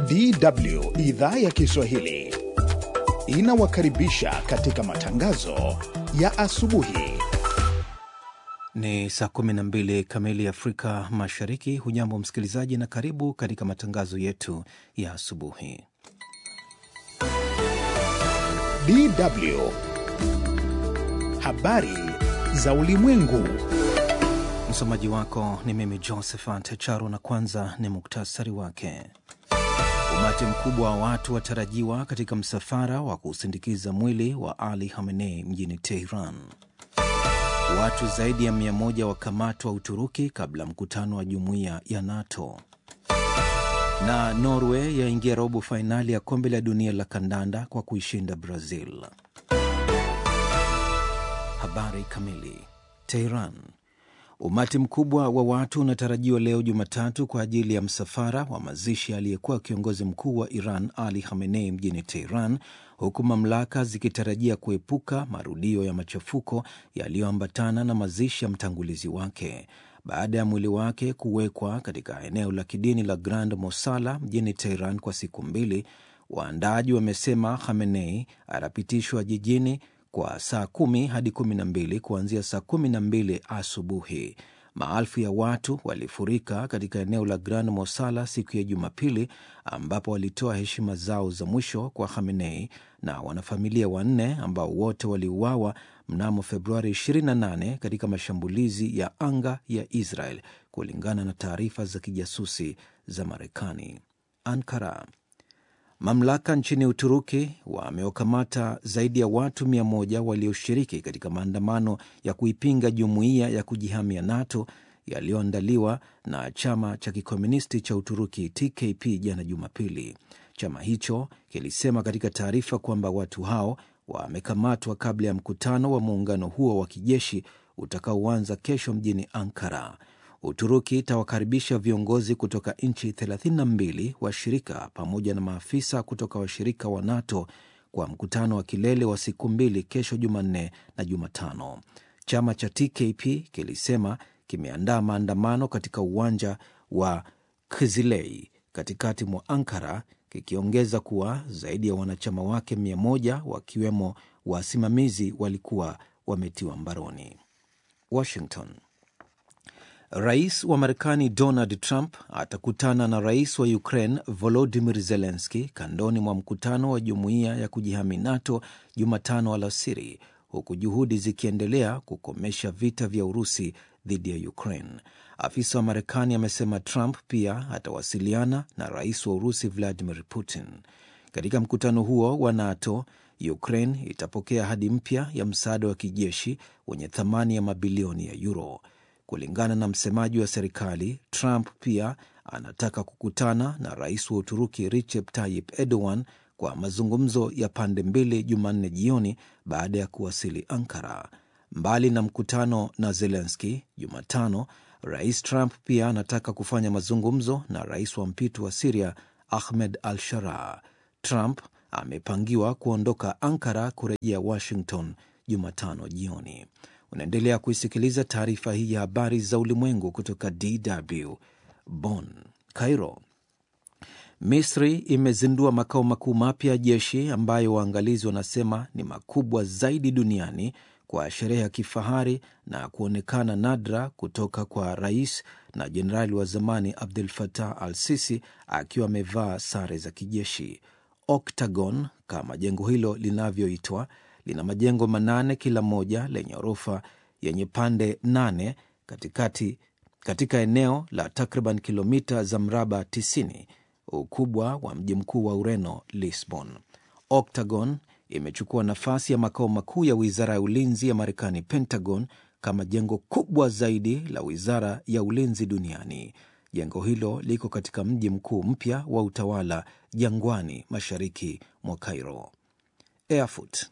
DW idhaa ya Kiswahili inawakaribisha katika matangazo ya asubuhi. Ni saa 12 kamili Afrika Mashariki. Hujambo msikilizaji, na karibu katika matangazo yetu ya asubuhi. DW habari za ulimwengu. Msomaji wako ni mimi Josephat Charo, na kwanza ni muktasari wake. Umati mkubwa wa watu watarajiwa katika msafara wa kusindikiza mwili wa Ali Khamenei mjini Tehran. Watu zaidi ya mia moja wakamatwa Uturuki kabla mkutano wa jumuiya ya NATO. Na Norway yaingia robo fainali ya kombe la dunia la kandanda kwa kuishinda Brazil. Habari kamili. Tehran. Umati mkubwa wa watu unatarajiwa leo Jumatatu kwa ajili ya msafara wa mazishi aliyekuwa kiongozi mkuu wa Iran Ali Khamenei mjini Tehran, huku mamlaka zikitarajia kuepuka marudio ya machafuko yaliyoambatana na mazishi ya mtangulizi wake. Baada ya mwili wake kuwekwa katika eneo la kidini la Grand Mosala mjini Tehran kwa siku mbili, waandaaji wamesema Khamenei atapitishwa jijini kwa saa kumi hadi kumi na mbili kuanzia saa kumi na mbili asubuhi. Maelfu ya watu walifurika katika eneo la Grand Mosala siku ya Jumapili, ambapo walitoa heshima zao za mwisho kwa Khamenei na wanafamilia wanne ambao wote waliuawa mnamo Februari 28 katika mashambulizi ya anga ya Israel, kulingana na taarifa za kijasusi za Marekani. Ankara. Mamlaka nchini Uturuki wamewakamata zaidi ya watu mia moja walioshiriki katika maandamano ya kuipinga jumuiya ya kujihamia NATO yaliyoandaliwa na chama cha kikomunisti cha Uturuki TKP jana Jumapili. Chama hicho kilisema katika taarifa kwamba watu hao wamekamatwa kabla ya mkutano wa muungano huo wa kijeshi utakaoanza kesho mjini Ankara. Uturuki itawakaribisha viongozi kutoka nchi 32 washirika pamoja na maafisa kutoka washirika wa NATO kwa mkutano wa kilele wa siku mbili kesho Jumanne na Jumatano. Chama cha TKP kilisema kimeandaa maandamano katika uwanja wa Kizilei katikati mwa Ankara, kikiongeza kuwa zaidi ya wanachama wake mia moja wakiwemo wasimamizi walikuwa wametiwa mbaroni. Washington. Rais wa Marekani Donald Trump atakutana na rais wa Ukraine Volodimir Zelenski kandoni mwa mkutano wa jumuiya ya kujihami NATO Jumatano alasiri, huku juhudi zikiendelea kukomesha vita vya Urusi dhidi ya Ukraine. Afisa wa Marekani amesema Trump pia atawasiliana na rais wa Urusi Vladimir Putin. Katika mkutano huo wa NATO, Ukraine itapokea hadi mpya ya msaada wa kijeshi wenye thamani ya mabilioni ya euro. Kulingana na msemaji wa serikali, Trump pia anataka kukutana na rais wa Uturuki Recep Tayyip Erdogan kwa mazungumzo ya pande mbili Jumanne jioni baada ya kuwasili Ankara. Mbali na mkutano na Zelenski Jumatano, rais Trump pia anataka kufanya mazungumzo na rais wa mpito wa Siria Ahmed al Sharaa. Trump amepangiwa kuondoka Ankara kurejea Washington Jumatano jioni. Unaendelea kuisikiliza taarifa hii ya habari za ulimwengu kutoka DW Bonn. Cairo. Misri imezindua makao makuu mapya ya jeshi ambayo waangalizi wanasema ni makubwa zaidi duniani kwa sherehe ya kifahari na kuonekana nadra kutoka kwa rais na jenerali wa zamani Abdel Fattah al Sisi akiwa amevaa sare za kijeshi. Octagon kama jengo hilo linavyoitwa lina majengo manane kila moja lenye ghorofa yenye pande nane katikati, katika eneo la takriban kilomita za mraba 90 ukubwa wa mji mkuu wa Ureno, Lisbon. Octagon imechukua nafasi ya makao makuu ya wizara ya ulinzi ya Marekani, Pentagon, kama jengo kubwa zaidi la wizara ya ulinzi duniani. Jengo hilo liko katika mji mkuu mpya wa utawala jangwani, mashariki mwa Cairo. Erfurt.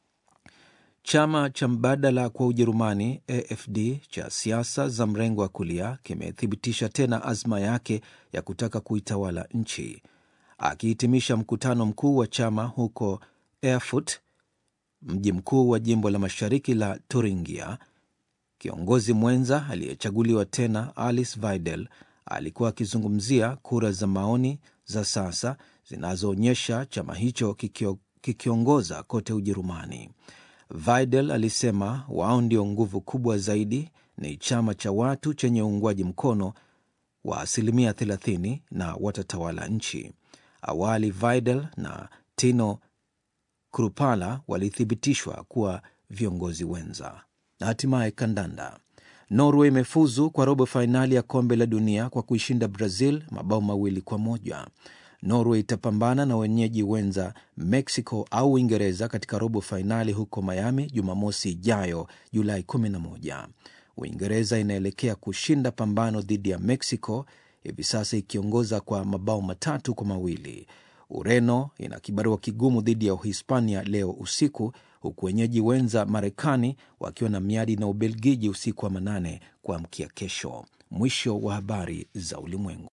Chama cha mbadala kwa Ujerumani AfD cha siasa za mrengo wa kulia kimethibitisha tena azma yake ya kutaka kuitawala nchi. Akihitimisha mkutano mkuu wa chama huko Erfurt, mji mkuu wa jimbo la mashariki la Thuringia, kiongozi mwenza aliyechaguliwa tena Alice Weidel alikuwa akizungumzia kura za maoni za sasa zinazoonyesha chama hicho kikio, kikiongoza kote Ujerumani. Vidal alisema wao ndio nguvu kubwa zaidi, ni chama cha watu chenye uungwaji mkono wa asilimia 30 na watatawala nchi. Awali Vidal na Tino Krupala walithibitishwa kuwa viongozi wenza. Na hatimaye kandanda, Norway imefuzu kwa robo fainali ya kombe la dunia kwa kuishinda Brazil mabao mawili kwa moja. Norway itapambana na wenyeji wenza Mexico au Uingereza katika robo fainali huko Miami Jumamosi ijayo Julai 11. Uingereza inaelekea kushinda pambano dhidi ya Mexico hivi sasa ikiongoza kwa mabao matatu kwa mawili. Ureno ina kibarua kigumu dhidi ya Uhispania leo usiku, huku wenyeji wenza Marekani wakiwa na miadi na Ubelgiji usiku wa manane kuamkia kesho. Mwisho wa habari za ulimwengu.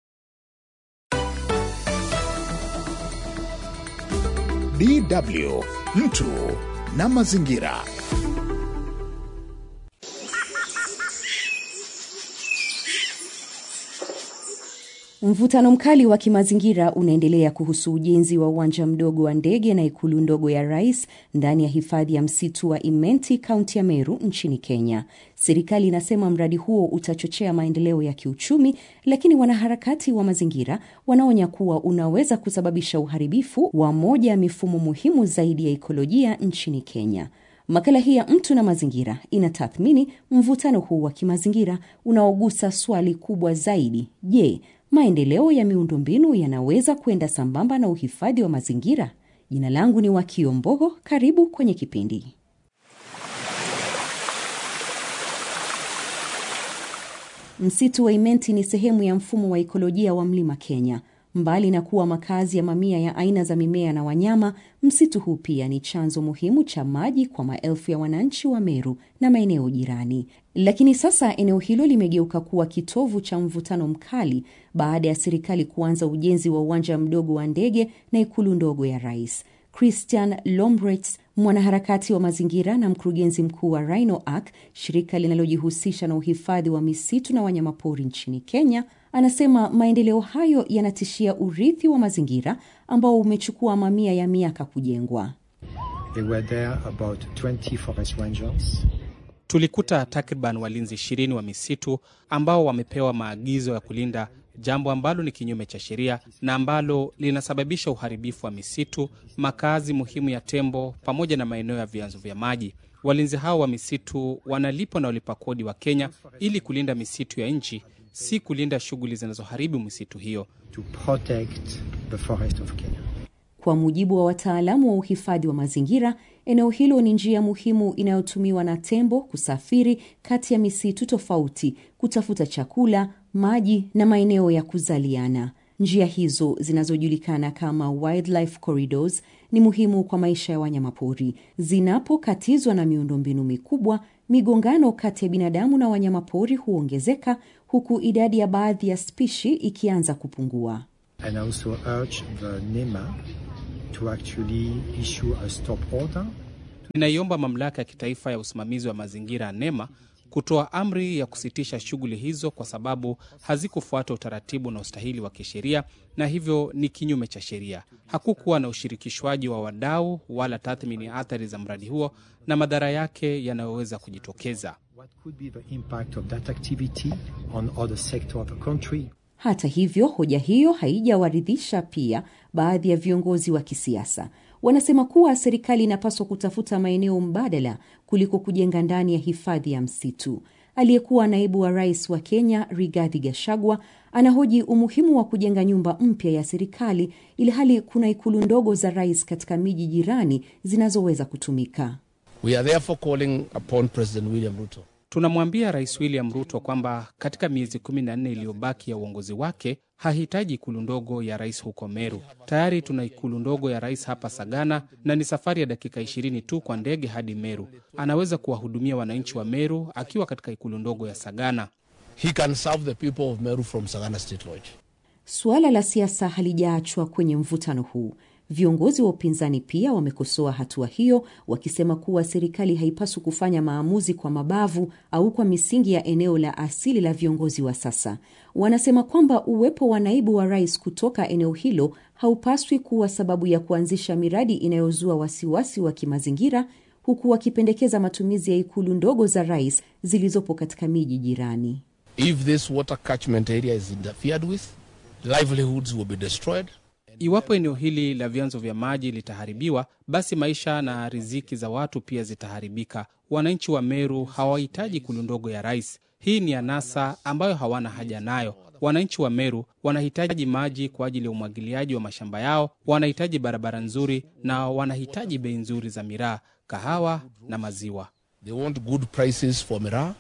DW mtu na mazingira. Mvutano mkali wa kimazingira unaendelea kuhusu ujenzi wa uwanja mdogo wa ndege na ikulu ndogo ya rais ndani ya hifadhi ya msitu wa Imenti, kaunti ya Meru nchini Kenya. Serikali inasema mradi huo utachochea maendeleo ya kiuchumi, lakini wanaharakati wa mazingira wanaonya kuwa unaweza kusababisha uharibifu wa moja ya mifumo muhimu zaidi ya ikolojia nchini Kenya. Makala hii ya mtu na mazingira inatathmini mvutano huu wa kimazingira unaogusa swali kubwa zaidi: je, maendeleo ya miundombinu yanaweza kwenda sambamba na uhifadhi wa mazingira? Jina langu ni Wakio Mbogo, karibu kwenye kipindi. Msitu wa Imenti ni sehemu ya mfumo wa ikolojia wa mlima Kenya. Mbali na kuwa makazi ya mamia ya aina za mimea na wanyama, msitu huu pia ni chanzo muhimu cha maji kwa maelfu ya wananchi wa Meru na maeneo jirani. Lakini sasa eneo hilo limegeuka kuwa kitovu cha mvutano mkali baada ya serikali kuanza ujenzi wa uwanja mdogo wa ndege na ikulu ndogo ya rais. Christian Lombrets, mwanaharakati wa mazingira na mkurugenzi mkuu wa Rhino Arc, shirika linalojihusisha na uhifadhi wa misitu na wanyamapori nchini Kenya, anasema maendeleo hayo yanatishia urithi wa mazingira ambao umechukua mamia ya miaka kujengwa. There were there about 20 forest rangers. Tulikuta takriban walinzi ishirini wa misitu ambao wamepewa maagizo ya kulinda, jambo ambalo ni kinyume cha sheria na ambalo linasababisha uharibifu wa misitu, makazi muhimu ya tembo, pamoja na maeneo ya vyanzo vya maji. Walinzi hao wa misitu wanalipwa na walipa kodi wa Kenya ili kulinda misitu ya nchi, si kulinda shughuli zinazoharibu misitu hiyo. to protect the forest of Kenya. Kwa mujibu wa wataalamu wa uhifadhi wa mazingira, eneo hilo ni njia muhimu inayotumiwa na tembo kusafiri kati ya misitu tofauti, kutafuta chakula, maji na maeneo ya kuzaliana. Njia hizo zinazojulikana kama wildlife corridors ni muhimu kwa maisha ya wanyamapori. Zinapokatizwa na miundombinu mikubwa, migongano kati ya binadamu na wanyamapori huongezeka, huku idadi ya baadhi ya spishi ikianza kupungua. And I also urge the NEMA to actually issue a stop order Ninaiomba mamlaka ya kitaifa ya usimamizi wa mazingira NEMA kutoa amri ya kusitisha shughuli hizo kwa sababu hazikufuata utaratibu na ustahili wa kisheria na hivyo ni kinyume cha sheria. Hakukuwa na ushirikishwaji wa wadau wala tathmini ya athari za mradi huo na madhara yake yanayoweza kujitokeza. what could be the impact of that activity on other sector of the country. Hata hivyo, hoja hiyo haijawaridhisha pia baadhi ya viongozi wa kisiasa. Wanasema kuwa serikali inapaswa kutafuta maeneo mbadala kuliko kujenga ndani ya hifadhi ya msitu. Aliyekuwa naibu wa rais wa Kenya Rigathi Gachagua anahoji umuhimu wa kujenga nyumba mpya ya serikali ili hali kuna ikulu ndogo za rais katika miji jirani zinazoweza kutumika. We are therefore calling upon President William Ruto Tunamwambia Rais William Ruto kwamba katika miezi kumi na nne iliyobaki ya uongozi wake hahitaji ikulu ndogo ya rais huko Meru. Tayari tuna ikulu ndogo ya rais hapa Sagana, na ni safari ya dakika ishirini tu kwa ndege hadi Meru. Anaweza kuwahudumia wananchi wa Meru akiwa katika ikulu ndogo ya Sagana. he can serve the people of Meru from Sagana State Lodge. Suala la siasa halijaachwa kwenye mvutano huu. Viongozi wa upinzani pia wamekosoa hatua hiyo, wakisema kuwa serikali haipaswi kufanya maamuzi kwa mabavu au kwa misingi ya eneo la asili la viongozi wa sasa. Wanasema kwamba uwepo wa naibu wa rais kutoka eneo hilo haupaswi kuwa sababu ya kuanzisha miradi inayozua wasiwasi wa kimazingira, huku wakipendekeza matumizi ya ikulu ndogo za rais zilizopo katika miji jirani. If this water catchment area is interfered with, livelihoods will be destroyed. Iwapo eneo hili la vyanzo vya maji litaharibiwa, basi maisha na riziki za watu pia zitaharibika. Wananchi wa Meru hawahitaji ikulu ndogo ya rais. Hii ni anasa ambayo hawana haja nayo. Wananchi wa Meru wanahitaji maji kwa ajili ya umwagiliaji wa mashamba yao, wanahitaji barabara nzuri na wanahitaji bei nzuri za miraa, kahawa na maziwa. They want good prices for miraa,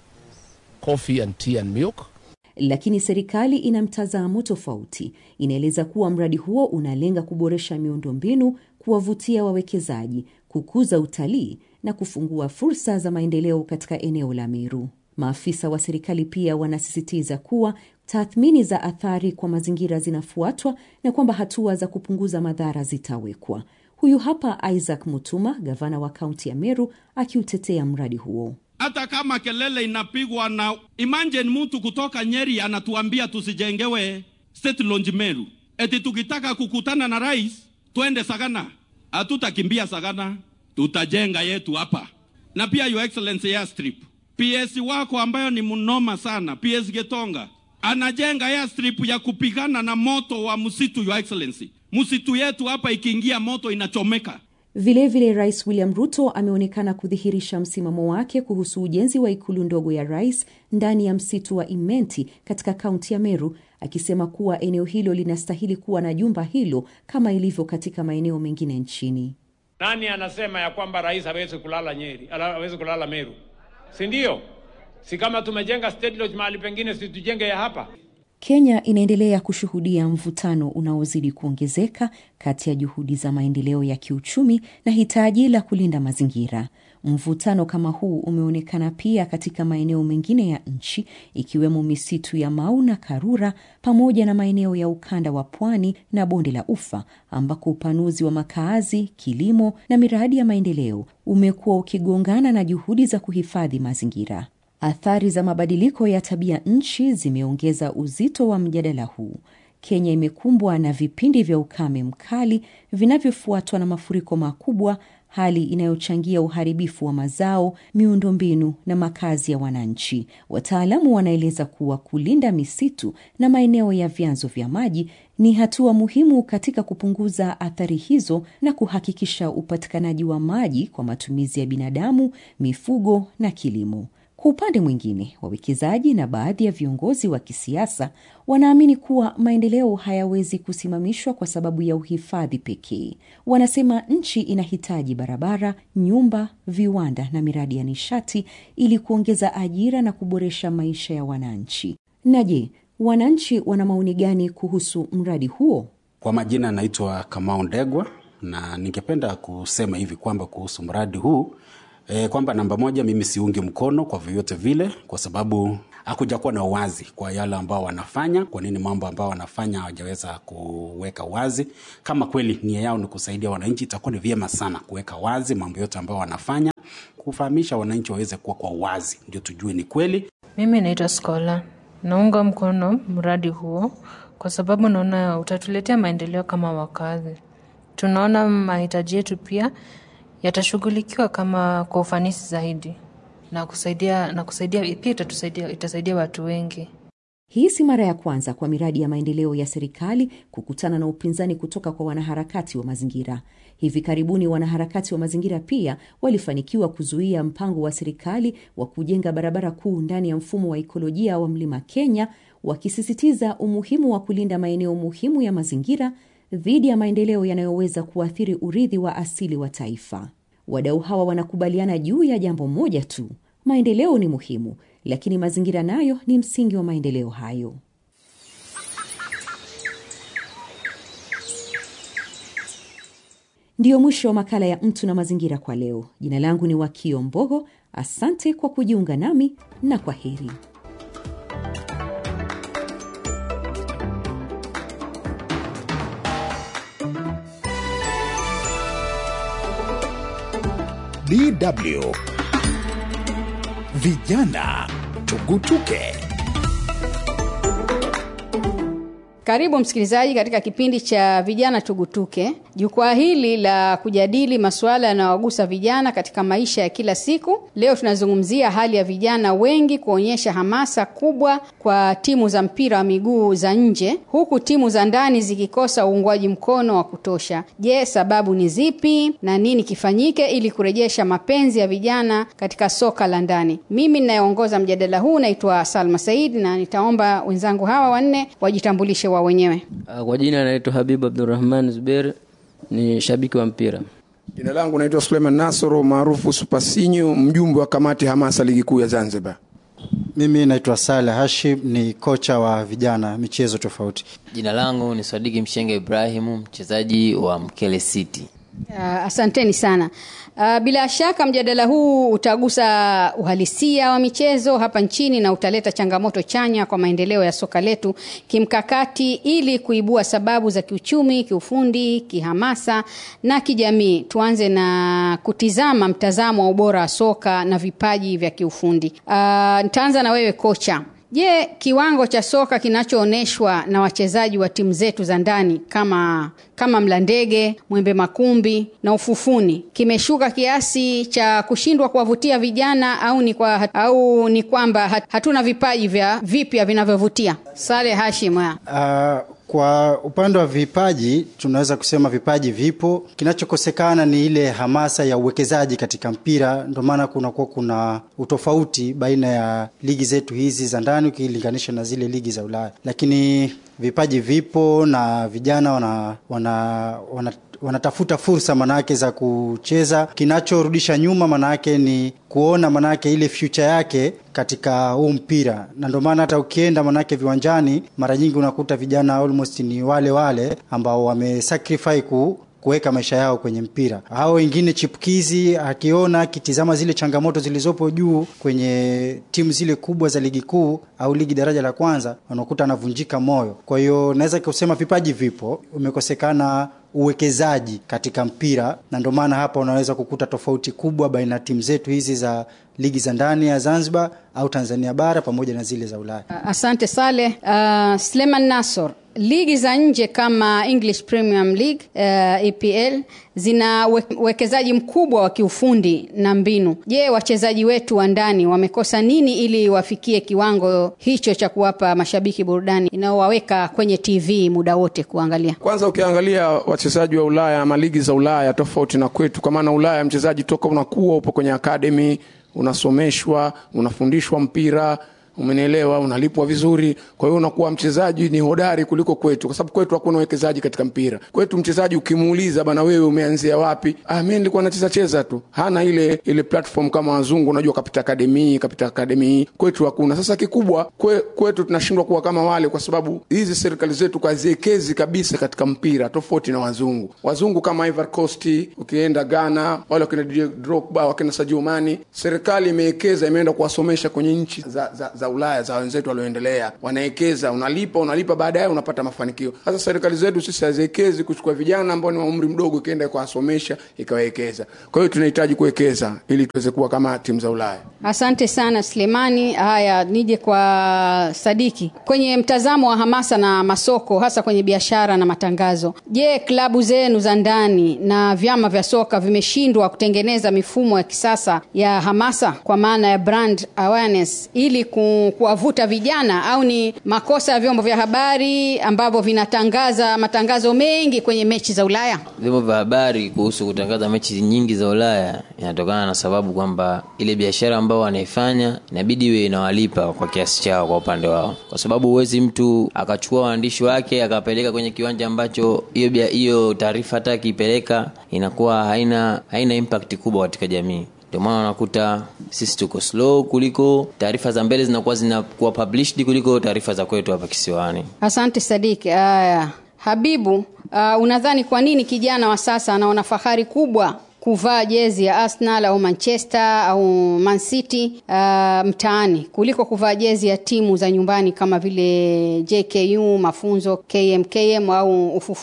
coffee and tea and milk. Lakini serikali ina mtazamo tofauti. Inaeleza kuwa mradi huo unalenga kuboresha miundombinu, kuwavutia wawekezaji, kukuza utalii na kufungua fursa za maendeleo katika eneo la Meru. Maafisa wa serikali pia wanasisitiza kuwa tathmini za athari kwa mazingira zinafuatwa na kwamba hatua za kupunguza madhara zitawekwa. Huyu hapa Isaac Mutuma, gavana wa kaunti ya Meru, akiutetea mradi huo. hata kama kelele inapigwa na imagine mtu kutoka Nyeri anatuambia tusijengewe state launch Meru, eti tukitaka kukutana na rais twende Sagana. Hatutakimbia Sagana, tutajenga yetu hapa. Na pia your excellency airstrip, PS wako ambayo ni mnoma sana, PS Getonga anajenga airstrip ya kupigana na moto wa msitu. Your excellency, msitu yetu hapa ikiingia moto inachomeka. Vilevile vile Rais William Ruto ameonekana kudhihirisha msimamo wake kuhusu ujenzi wa ikulu ndogo ya rais ndani ya msitu wa Imenti katika kaunti ya Meru, akisema kuwa eneo hilo linastahili kuwa na jumba hilo kama ilivyo katika maeneo mengine nchini. Nani anasema ya kwamba rais hawezi kulala Nyeri, hawezi kulala Meru? Si ndio? Si kama tumejenga state lodge mahali pengine, si tujenge ya hapa? Kenya inaendelea kushuhudia mvutano unaozidi kuongezeka kati ya juhudi za maendeleo ya kiuchumi na hitaji la kulinda mazingira. Mvutano kama huu umeonekana pia katika maeneo mengine ya nchi ikiwemo misitu ya Mau na Karura pamoja na maeneo ya ukanda wa pwani na bonde la Ufa ambako upanuzi wa makaazi, kilimo na miradi ya maendeleo umekuwa ukigongana na juhudi za kuhifadhi mazingira. Athari za mabadiliko ya tabia nchi zimeongeza uzito wa mjadala huu. Kenya imekumbwa na vipindi vya ukame mkali vinavyofuatwa na mafuriko makubwa, hali inayochangia uharibifu wa mazao, miundombinu na makazi ya wananchi. Wataalamu wanaeleza kuwa kulinda misitu na maeneo ya vyanzo vya maji ni hatua muhimu katika kupunguza athari hizo na kuhakikisha upatikanaji wa maji kwa matumizi ya binadamu, mifugo na kilimo. Kwa upande mwingine, wawekezaji na baadhi ya viongozi wa kisiasa wanaamini kuwa maendeleo hayawezi kusimamishwa kwa sababu ya uhifadhi pekee. Wanasema nchi inahitaji barabara, nyumba, viwanda na miradi ya nishati ili kuongeza ajira na kuboresha maisha ya wananchi. Na je, wananchi wana maoni gani kuhusu mradi huo? Kwa majina naitwa Kamau Ndegwa na ningependa kusema hivi kwamba kuhusu mradi huu E, kwamba namba moja, mimi siungi mkono kwa vyovyote vile, kwa sababu hakuja kuwa na uwazi kwa yale ambao wanafanya. Kwa nini mambo ambao wanafanya hawajaweza kuweka wazi? Kama kweli nia yao ni kusaidia wananchi, itakuwa ni vyema sana kuweka wazi mambo yote ambao wanafanya, kufahamisha wananchi waweze kuwa kwa uwazi, ndio tujue ni kweli. Mimi naitwa Skola, naunga mkono mradi huo kwa sababu naona utatuletea maendeleo kama wakazi. Tunaona mahitaji yetu pia yatashughulikiwa kama kwa ufanisi zaidi na kusaidia na kusaidia pia itatusaidia itasaidia watu wengi. Hii si mara ya kwanza kwa miradi ya maendeleo ya serikali kukutana na upinzani kutoka kwa wanaharakati wa mazingira. Hivi karibuni wanaharakati wa mazingira pia walifanikiwa kuzuia mpango wa serikali wa kujenga barabara kuu ndani ya mfumo wa ikolojia wa Mlima Kenya, wakisisitiza umuhimu wa kulinda maeneo muhimu ya mazingira dhidi ya maendeleo yanayoweza kuathiri urithi wa asili wa taifa. Wadau hawa wanakubaliana juu ya jambo moja tu: maendeleo ni muhimu, lakini mazingira nayo ni msingi wa maendeleo hayo. Ndiyo mwisho wa makala ya Mtu na Mazingira kwa leo. Jina langu ni Wakio Mbogo. Asante kwa kujiunga nami na kwa heri. DW vijana tugutuke. Karibu msikilizaji katika kipindi cha vijana tugutuke. Jukwaa hili la kujadili masuala yanayowagusa vijana katika maisha ya kila siku. Leo tunazungumzia hali ya vijana wengi kuonyesha hamasa kubwa kwa timu za mpira wa miguu za nje, huku timu za ndani zikikosa uungwaji mkono wa kutosha. Je, sababu ni zipi na nini kifanyike ili kurejesha mapenzi ya vijana katika soka la ndani? Mimi ninayeongoza mjadala huu naitwa Salma Said na nitaomba wenzangu hawa wanne wajitambulishe wao wenyewe. Kwa jina naitwa Habibu Abdurrahman Zuber, ni shabiki wa mpira. Jina langu naitwa Suleiman Nasoro maarufu Supasinyo, mjumbe wa kamati hamasa ligi kuu ya Zanzibar. Mimi naitwa Saleh Hashim, ni kocha wa vijana michezo tofauti. Jina langu ni Sadiki Mshenga Ibrahimu, mchezaji wa Mkele City. Uh, asanteni sana. Uh, bila shaka mjadala huu utagusa uhalisia wa michezo hapa nchini na utaleta changamoto chanya kwa maendeleo ya soka letu kimkakati, ili kuibua sababu za kiuchumi, kiufundi, kihamasa na kijamii. Tuanze na kutizama mtazamo wa ubora wa soka na vipaji vya kiufundi. Uh, nitaanza na wewe kocha. Je, kiwango cha soka kinachoonyeshwa na wachezaji wa timu zetu za ndani kama kama Mlandege, Mwembe Makumbi na Ufufuni kimeshuka kiasi cha kushindwa kuwavutia vijana au ni kwa, au ni kwamba hatuna vipaji vya vipya vinavyovutia? Saleh Hashim. Uh, kwa upande wa vipaji tunaweza kusema vipaji vipo. Kinachokosekana ni ile hamasa ya uwekezaji katika mpira. Ndio maana kunakuwa kuna utofauti baina ya ligi zetu hizi za ndani ukilinganisha na zile ligi za Ulaya, lakini vipaji vipo na vijana wana, wana, wana wanatafuta fursa manake za kucheza. Kinachorudisha nyuma manake ni kuona manake ile future yake katika huu mpira, na ndio maana hata ukienda manake viwanjani mara nyingi unakuta vijana almost ni wale wale ambao wamesacrifice ku kuweka maisha yao kwenye mpira. Hao wengine chipukizi, akiona akitizama zile changamoto zilizopo juu kwenye timu zile kubwa za ligi kuu au ligi daraja la kwanza, unakuta anavunjika moyo. Kwa hiyo naweza kusema vipaji vipo, umekosekana uwekezaji katika mpira, na ndio maana hapa unaweza kukuta tofauti kubwa baina ya timu zetu hizi za ligi za ndani ya Zanzibar au Tanzania bara pamoja na zile za Ulaya. Asante Saleh. Uh, Sleman Nasor, ligi za nje kama English Premium League uh, EPL zina uwekezaji mkubwa wa kiufundi na mbinu. Je, wachezaji wetu wa ndani wamekosa nini ili wafikie kiwango hicho cha kuwapa mashabiki burudani inayowaweka kwenye TV muda wote kuangalia? Kwanza ukiangalia wachezaji wa Ulaya ama ligi za Ulaya tofauti na kwetu, kwa maana Ulaya mchezaji toka unakuwa upo kwenye academy unasomeshwa unafundishwa mpira umenielewa unalipwa vizuri kwa hiyo unakuwa mchezaji ni hodari kuliko kwetu kwa sababu kwetu hakuna uwekezaji katika mpira kwetu mchezaji ukimuuliza bana wewe umeanzia wapi ah mimi nilikuwa nacheza cheza tu hana ile ile platform kama wazungu unajua kapita akademi kapita akademi kwetu hakuna sasa kikubwa kwe, kwetu tunashindwa kuwa kama wale kwa sababu hizi serikali zetu kaziekezi kabisa katika mpira tofauti na wazungu wazungu kama Ivory Coast ukienda Ghana wale wakina Didier Drogba wakina Sadio Mane serikali imewekeza imeenda kuwasomesha kwenye nchi za, za, za Ulaya za wenzetu walioendelea, wanawekeza, unalipa unalipa, baadaye unapata mafanikio. Sasa serikali zetu sisi haziwekezi kuchukua vijana ambao ni wa umri mdogo, ikienda kuwasomesha ikawekeza. Kwa hiyo tunahitaji kuwekeza ili tuweze kuwa kama timu za Ulaya. Asante sana Sulemani. Haya, nije kwa Sadiki. Kwenye mtazamo wa hamasa na masoko, hasa kwenye biashara na matangazo, je, klabu zenu za ndani na vyama vya soka vimeshindwa kutengeneza mifumo ya kisasa ya hamasa kwa maana ya brand awareness ili ku kuwavuta vijana au ni makosa ya vyombo vya habari ambavyo vinatangaza matangazo mengi kwenye mechi za Ulaya? Vyombo vya habari kuhusu kutangaza mechi nyingi za Ulaya inatokana na sababu kwamba ile biashara ambao wanaifanya inabidi iwe inawalipa kwa kiasi chao kwa upande wao, kwa sababu huwezi mtu akachukua waandishi wake akapeleka kwenye kiwanja ambacho hiyo hiyo taarifa hata akiipeleka inakuwa haina haina impact kubwa katika jamii ndio maana unakuta sisi tuko slow kuliko taarifa za mbele zinakuwa zinakuwa published kuliko taarifa za kwetu hapa kisiwani. Asante Sadiki. Haya, Habibu, uh, unadhani kwa nini kijana wa sasa anaona fahari kubwa kuvaa jezi ya Arsenal au Manchester au Man City uh, mtaani kuliko kuvaa jezi ya timu za nyumbani kama vile JKU, Mafunzo, KMKM au Ufufuni?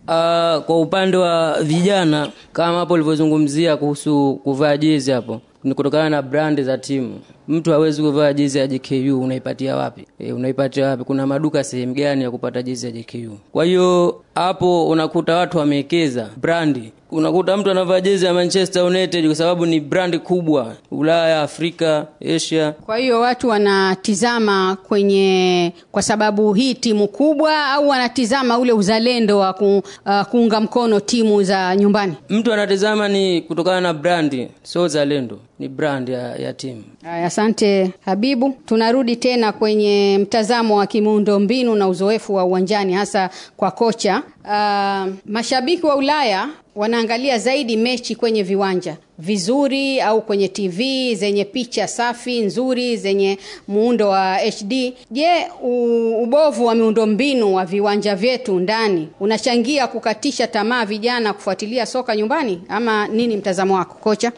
Uh, kwa upande wa vijana kama hapo ulivyozungumzia kuhusu kuvaa jezi hapo ni kutokana na brand za timu. Mtu hawezi kuvaa jezi ya JKU, unaipatia wapi? E, unaipatia wapi? Kuna maduka sehemu gani ya kupata jezi ya JKU? Kwa hiyo hapo unakuta watu wamewekeza brandi. Unakuta mtu anavaa jezi ya Manchester United kwa sababu ni brandi kubwa Ulaya, Afrika, Asia. Kwa hiyo watu wanatizama kwenye kwa sababu hii timu kubwa, au wanatizama ule uzalendo wa ku, uh, kuunga mkono timu za nyumbani? Mtu anatizama ni kutokana na brandi, sio uzalendo, ni brand ya, ya timu. Aya, asante Habibu. Tunarudi tena kwenye mtazamo wa kimuundo mbinu na uzoefu wa uwanjani hasa kwa kocha. Uh, mashabiki wa Ulaya wanaangalia zaidi mechi kwenye viwanja vizuri au kwenye TV zenye picha safi nzuri zenye muundo wa HD. Je, u- ubovu wa miundombinu wa viwanja vyetu ndani unachangia kukatisha tamaa vijana kufuatilia soka nyumbani ama nini mtazamo wako kocha?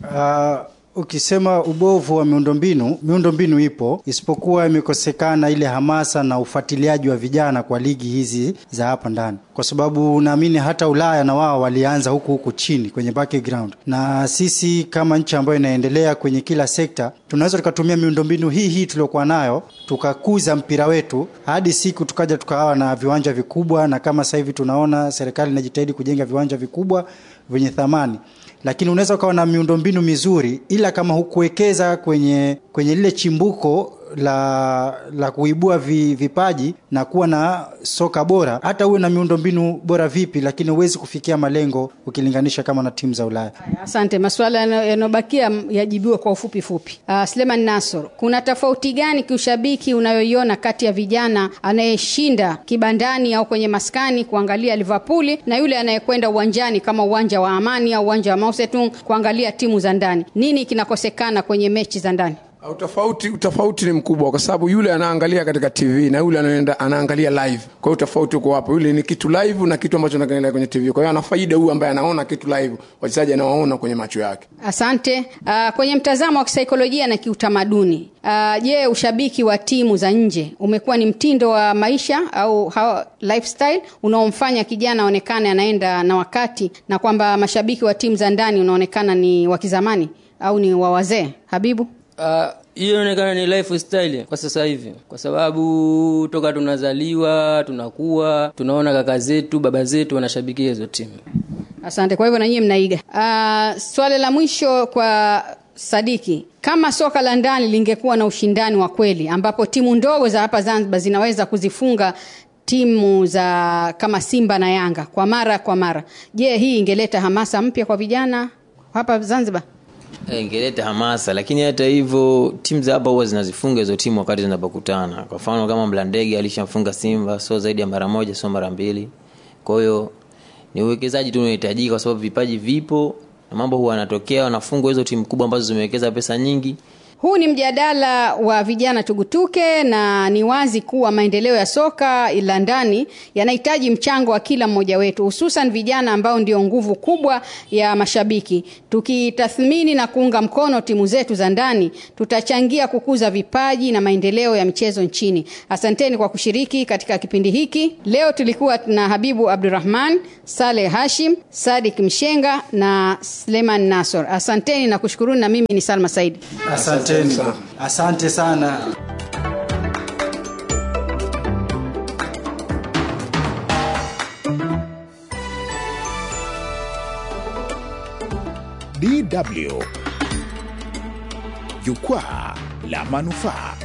Uh, ukisema ubovu wa miundombinu, miundombinu ipo, isipokuwa imekosekana ile hamasa na ufuatiliaji wa vijana kwa ligi hizi za hapa ndani, kwa sababu naamini hata Ulaya na wao walianza huku huku chini kwenye background, na sisi kama nchi ambayo inaendelea kwenye kila sekta tunaweza tukatumia miundombinu hii hii tuliokuwa nayo tukakuza mpira wetu hadi siku tukaja tukawa na viwanja vikubwa, na kama sasa hivi tunaona serikali inajitahidi kujenga viwanja vikubwa vyenye thamani lakini unaweza ukawa na miundombinu mizuri ila kama hukuwekeza kwenye kwenye lile chimbuko la la kuibua vi, vipaji na kuwa na soka bora, hata uwe na miundombinu bora vipi, lakini huwezi kufikia malengo ukilinganisha kama na timu za Ulaya. Asante. Masuala yano- yanayobakia yajibiwe kwa ufupi fupi. Uh, Sleman Nasor, kuna tofauti gani kiushabiki unayoiona kati ya vijana anayeshinda kibandani au kwenye maskani kuangalia Liverpool na yule anayekwenda uwanjani kama uwanja wa Amani au uwanja wa Mao Zedong kuangalia timu za ndani? Nini kinakosekana kwenye mechi za ndani? Utofauti, utofauti ni mkubwa kwa sababu yule anaangalia katika TV na yule anaenda anaangalia live. Kwa hiyo utofauti uko hapo, yule ni kitu live na kitu ambacho anaangalia kwenye TV. Kwa hiyo ana faida huyu ambaye anaona kitu live, wachezaji anawaona kwenye macho yake. Asante. Uh, kwenye mtazamo wa kisaikolojia na kiutamaduni, uh, je, ushabiki wa timu za nje umekuwa ni mtindo wa maisha au how, lifestyle unaomfanya kijana aonekane anaenda na wakati na kwamba mashabiki wa timu za ndani unaonekana ni wa kizamani au ni wa wazee? Habibu? Ah, hiyo inaonekana ni lifestyle kwa sasa hivi, kwa sababu toka tunazaliwa tunakuwa tunaona kaka zetu baba zetu wanashabikia hizo timu. Asante. Kwa hivyo na nyinyi mnaiga. Uh, swali la mwisho kwa Sadiki, kama soka la ndani lingekuwa na ushindani wa kweli ambapo timu ndogo za hapa Zanzibar zinaweza kuzifunga timu za kama Simba na Yanga kwa mara kwa mara, je, hii ingeleta hamasa mpya kwa vijana hapa Zanzibar? Eh, ingeleta hamasa lakini hata hivyo timu za hapa huwa zinazifunga hizo timu wakati zinapokutana kwa mfano kama mlandege alishamfunga simba sio zaidi ya mara moja sio mara mbili kwa hiyo ni uwekezaji tu unahitajika kwa sababu vipaji vipo na mambo huwa yanatokea wanafungwa hizo timu kubwa ambazo zimewekeza pesa nyingi Huu ni mjadala wa vijana tugutuke, na ni wazi kuwa maendeleo ya soka la ndani yanahitaji mchango wa kila mmoja wetu, hususan vijana ambao ndio nguvu kubwa ya mashabiki. Tukitathmini na kuunga mkono timu zetu za ndani, tutachangia kukuza vipaji na maendeleo ya michezo nchini. Asanteni kwa kushiriki katika kipindi hiki. Leo tulikuwa na Habibu Abdurrahman, Saleh Hashim, Sadik Mshenga na Sleman Nasor. Asanteni na kushukuruni, na mimi ni Salma Saidi. Asanteni, asante sana. DW Jukwaa la Manufaa.